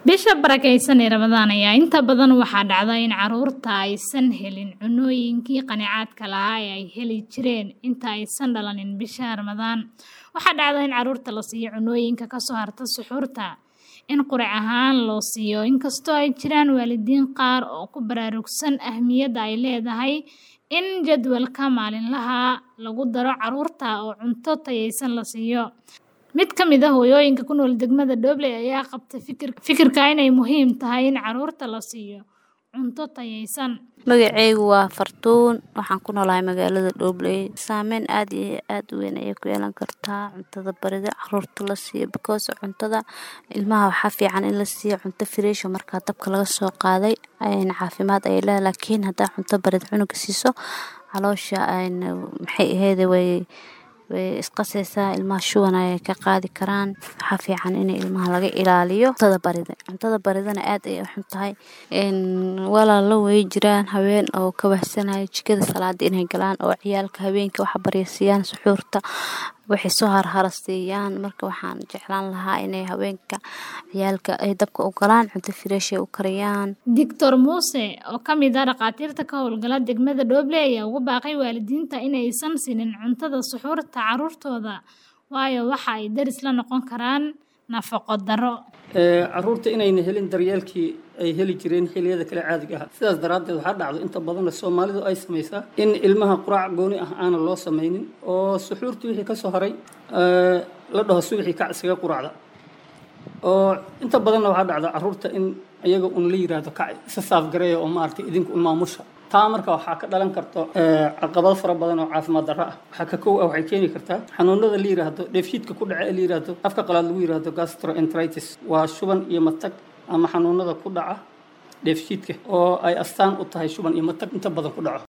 bisha barakeysan ee ramadaan ayaa inta badan waxaa dhacda in caruurta aysan helin cunooyinkii qanicaadka lahaa ee ay heli jireen inta aysan dhalanin bisha ramadaan waxaa dhacda in caruurta la siiyo cunooyinka kasoo harta suxuurta in qurac ahaan loo siiyo inkastoo ay jiraan waalidiin qaar oo ku baraarugsan ahmiyadda ay leedahay in jadwalka maalinlaha lagu daro caruurta oo cunto tayaysan la siiyo mid ka mid ah hooyooyinka ku nool degmada Doobley ayaa qabta fikirka inay muhiim tahay in caruurta la siiyo cunto tayaysan magacaygu waa fartuun waxaan ku noolahay magaalada Doobley saameyn aad iyo aad u weyn ayay ku yeelan kartaa cuntada barida caruurta la siiyo because cuntada ilmaha waxaa fiican in la siiyo cunto fresh markaa dabka laga soo qaaday caafimaad ay leedahay laakiin haddaa cunto barid cunuga siiso caloosha maxay aheyd way way isqasaysaa ilmaha shuban ayay ka qaadi karaan waxaa fiican in ilmaha laga ilaaliyo cuntada barida cuntada baridana aad ay u xun tahay walaalo way jiraan haween oo ka wahsanaya jikada salaada inay galaan oo ciyaalka habeenka waxa baryasiiyaan suxuurta waxay soo harhara siiyaan marka waxaan jeclaan lahaa inay haweenka ciyaalka ay dabka u galaan cunto fireeshay u kariyaan doctor muuse oo ka mid ah dhakhaatiirta ka howlgala degmada Doobley ayaa ugu baaqay waalidiinta inaysan siinin cuntada suxuurta caruurtooda waayo waxa ay daris la noqon karaan nafaqo darro caruurta inayna helin daryeelkii ay heli jireen xilliyada kale caadiga ah sidaas daraaddeed waxaa dhacdo inta badan soomaalidu ay samaysaa in ilmaha quraac gooni ah aanan loo samaynin oo suxuurtii wixii ka soo haray la dhaho subaxii kac isaga quraacda oo inta badanna waxaa dhacda caruurta in iyaga un la yiraahdo kac isa saafgareeya oo maaragtay idinku un maamusha taa marka waxaa ka dhalan karto caqabado fara badan oo caafimaad darro ah waxaa ka kow ah waxay keeni kartaa xanuunada la yiraahdo dheefshiidka ku dhaca ee la yiraahdo afka qalaad lagu yiraahdo gastroenteritis waa shuban iyo matag ama xanuunada ku dhaca dheefshiidka oo ay astaan u tahay shuban iyo matag inta badan ku dhaco